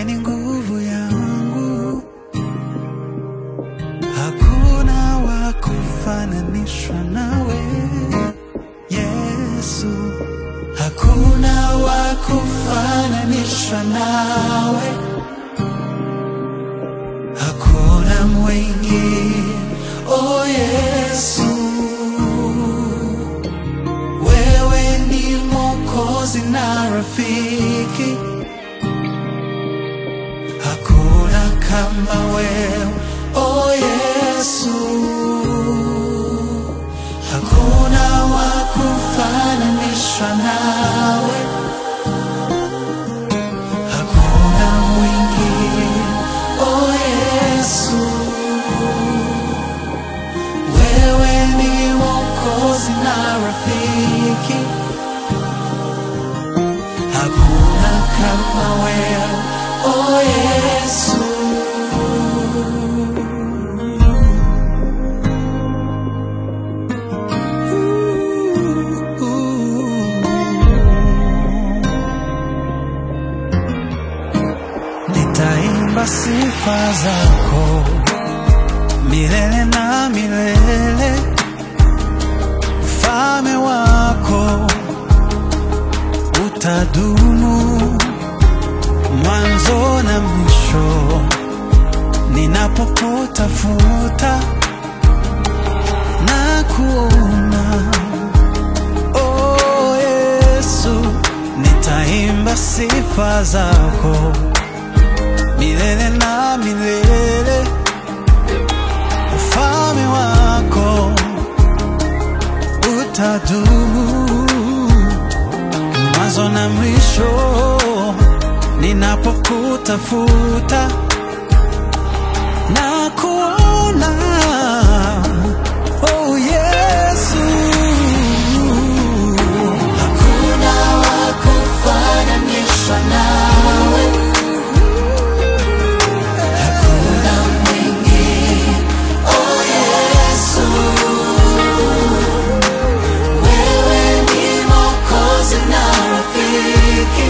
ni nguvu yangu, hakuna wa kufananishwa nawe Yesu, hakuna wa kufananishwa nawe, hakuna mwingine oh Yesu, wewe ni Mwokozi na rafiki, hakuna kama wewe oh Yesu, hakuna wa kufananishwa nawe, hakuna mwingine oh Yesu, wewe ni Mwokozi na rafiki, hakuna kama wewe oh Yesu. Nitaimba sifa zako milele na milele, ufalme wako utadumu mwanzo na mwisho. Ninapokutafuta na kuona, oh Yesu, nitaimba sifa zako milele na milele, ufalme wako utadumu mwanzo na mwisho. Ninapokutafuta na kuona, oh Yesu, hakuna wa kufananishwa nawe. Hakuna mwingine, oh Yesu, wewe ni Mwokozi na rafiki,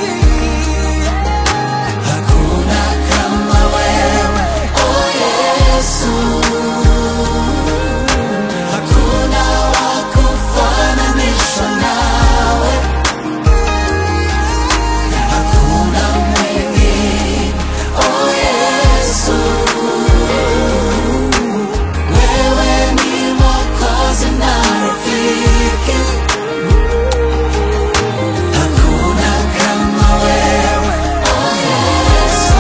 hakuna kama wewe, oh Yesu, hakuna wa kufananishwa nawe, hakuna mwingine, oh Yesu, wewe ni Mwokozi na rafiki, hakuna kama wewe, oh Yesu,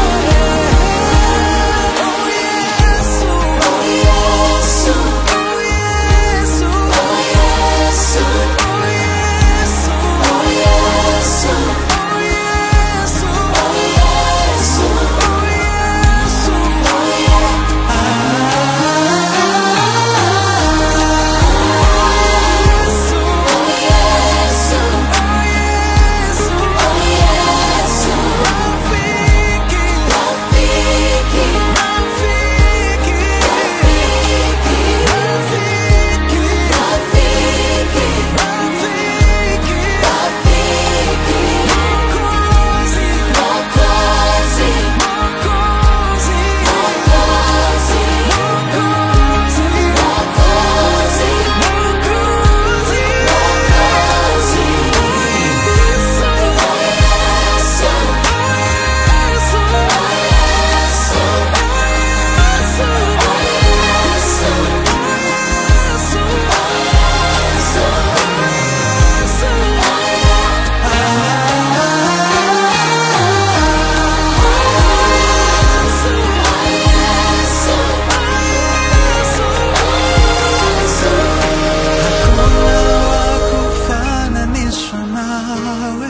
oh Yesu, oh Yesu, oh Yesu, oh Yesu, oh Yesu, oh Yesu, oh Yesu, oh Yesu, oh Yesu, oh kufananishwa nawe,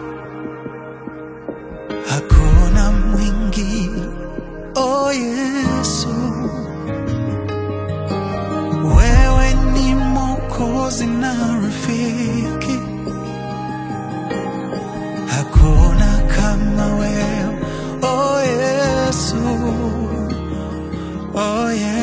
hakuna mwingine, oh Yesu, wewe ni Mwokozi na rafiki, hakuna kama wewe, oh Yesu, oh Yesu.